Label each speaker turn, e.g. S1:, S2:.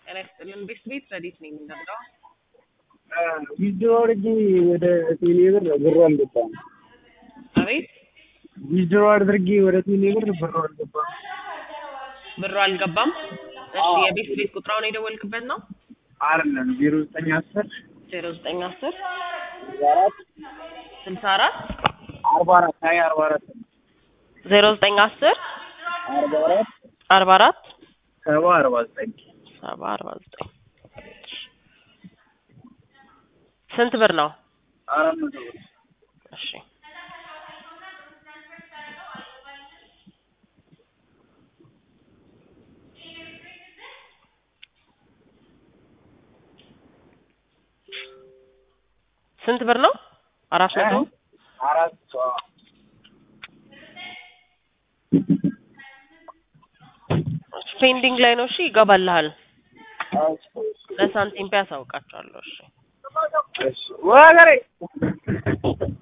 S1: ጤና ይስጥልን። ቤት ቤት ረዲት ነኝ የምንደርገው
S2: ቪዲዮ አድርጌ ወደ ቴሌ ብር ብሩ አልገባም።
S1: አቤት
S2: ቪዲዮ አድርጌ ወደ ቴሌ ብር ብሩ አልገባም።
S1: ብሩ አልገባም። እሺ የቤት ቤት ቁጥራውን የደወልክበት ነው?
S2: አይደለም ዜሮ ዘጠኝ አስር
S1: ዜሮ ዘጠኝ አስር
S2: አራት
S1: ስልሳ አራት
S2: አርባ አራት ሀያ አርባ አራት
S1: ዜሮ ዘጠኝ አስር
S2: አርባ አራት
S1: አርባ አራት
S2: ሰባ አርባ ዘጠኝ
S1: ሰባ አርባ ዘጠኝ ስንት ብር ነው?
S2: አራት መቶ ብር
S1: እሺ ስንት ብር ነው? አራት መቶ
S2: አራት
S1: ፔንዲንግ ላይ ነው። እሺ ይገባልሃል። ለሳንቲም ፒ ያሳውቃቸዋለሁ። እሺ
S2: ወገሬ